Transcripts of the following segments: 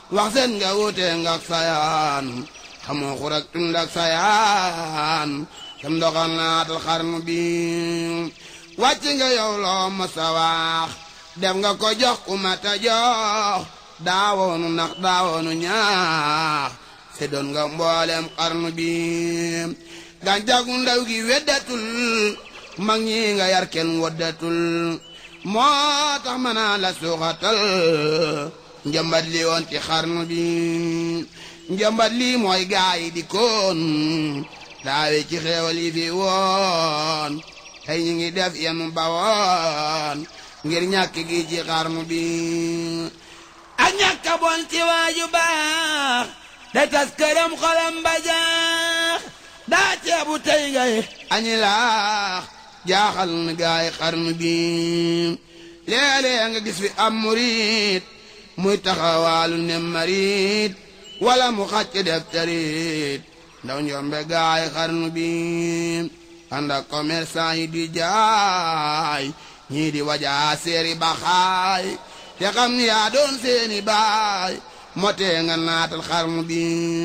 wax seen nga wute ngak sayaan xamoo xurak tund ak sayaan sam ndoxal naatal xarnu bi wàcc nga yow loo masa wax def nga ko jox ku mata jox daawoonu nax daawoonu ñaax se doon nga mboolem xarnu bi gàncax gu ndaw gi weddatul mag ñi nga yar kenn woddatul moo tax mën naa la suuxatal njëmbat li woon ci xarnu bi njëmbat lii mooy gaay yi di koon daawe ci xeewal yi fi woon tey ñu ngi def yenu bawoon ngir ñàkk gi ci xarnu bi ak ñàkk bon ci waaju baax da tas këram xolam ba jaax daa ceebu tey ngay añi laax jaaxal na gaay xarnu bi léeg-léeg nga gis fi am murit muy taxawaalu ne marit wala mu xàcc def tarit ndaw njombe gaay xarnu bi ànd ak commerçant yi di jaay ñii di wajaa seeri baxaay te xam ni yaa doon seeni baay motee nga naatal xarnu bi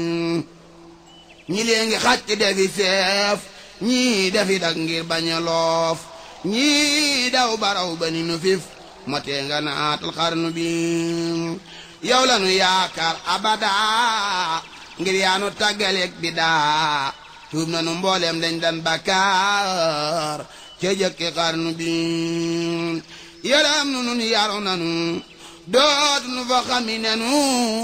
ñi lee ngi xàcc defi seef ñii defi dak ngir bañ a loof ñii daw baraw ba ni nu fif motee nga naatal xarnu bi yow la nu yaakaar abada ngir yaa nu tàggaleeg bi daa tuub na nu mbooleem dañ dan bakkaar ca jëkki xarnu bi yaram nu nun yaru nanu dootu nu fa xami nenu